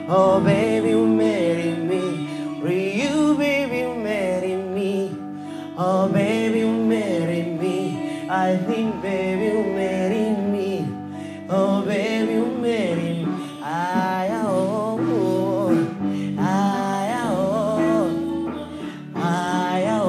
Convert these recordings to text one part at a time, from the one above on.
Oh, baby, you marry me. Will you, baby, you marry me? Oh, baby, you marry me. I think, baby, you marry me. Oh, baby, you marry me. I, oh, oh, I, oh, I,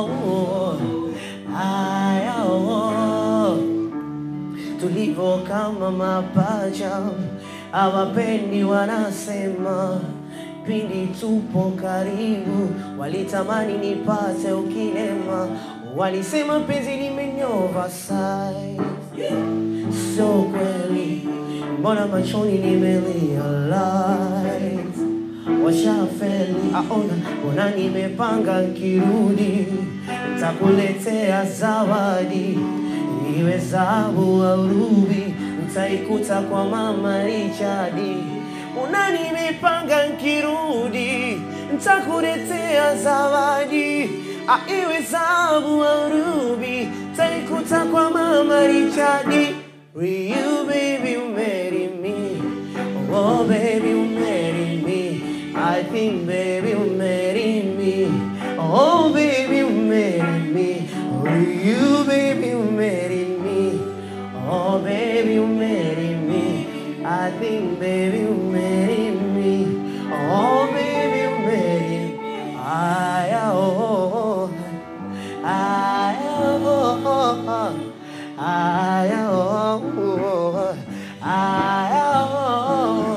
oh, I, oh tulivyo kama mapacha, hawapendi wanasema, pindi tupo karibu, walitamani nipate ukilema, walisema penzi limenyova sai, sio kweli, mbona machoni nimerealize washafeli aona, mbona nimepanga nkirudi, ntakuletea zawadi iwe zahabu au rubi, utaikuta kwa mama Richardi. Mbona nimepanga nkirudi, ntakuletea zawadi Ah, iwe zahabu au rubi, utaikuta kwa mama Richardi. Will you baby marry me? Oh baby you marry me. I think baby you marry me. Oh baby you marry me. Will you baby you marry me? Oh baby you marry me. I think baby you marry me. Oh baby you marry me. I oh I oh I oh I oh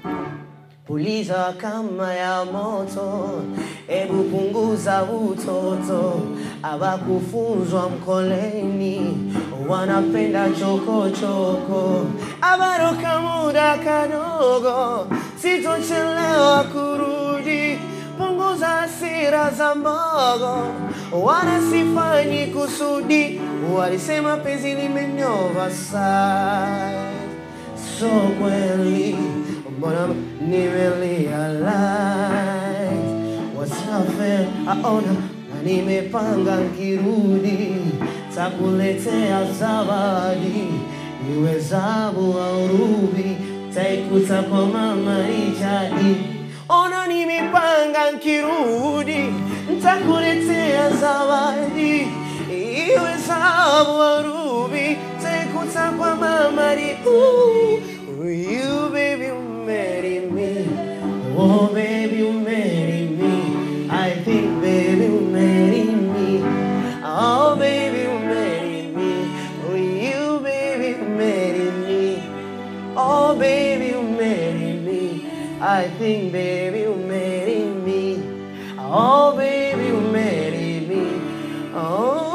puliza kama ya moto, ebu punguza utoto. Abakufunzwa mkoleni, wanapenda chokochoko. Abaroka muda kadogo, sitochelewa kurudi. Punguza hasira za mbogo, wala sifanyi kusudi. Walisema penzi limenyova sana so kweli mbona nimerealize wasafe aona na nimepanga nkirudi takuletea zawadi iwe zabu au rubi taikuta kwa mama Richardi ona nimepanga nkirudi ntakuletea zawadi iwe zabu au rubi taikuta kwa mama Ri- Ooh, will you baby you marry me oh baby you marry me I think baby you marry me oh baby you marry me will you baby you marry me oh baby you marry me I think baby you marry me oh baby you marry me oh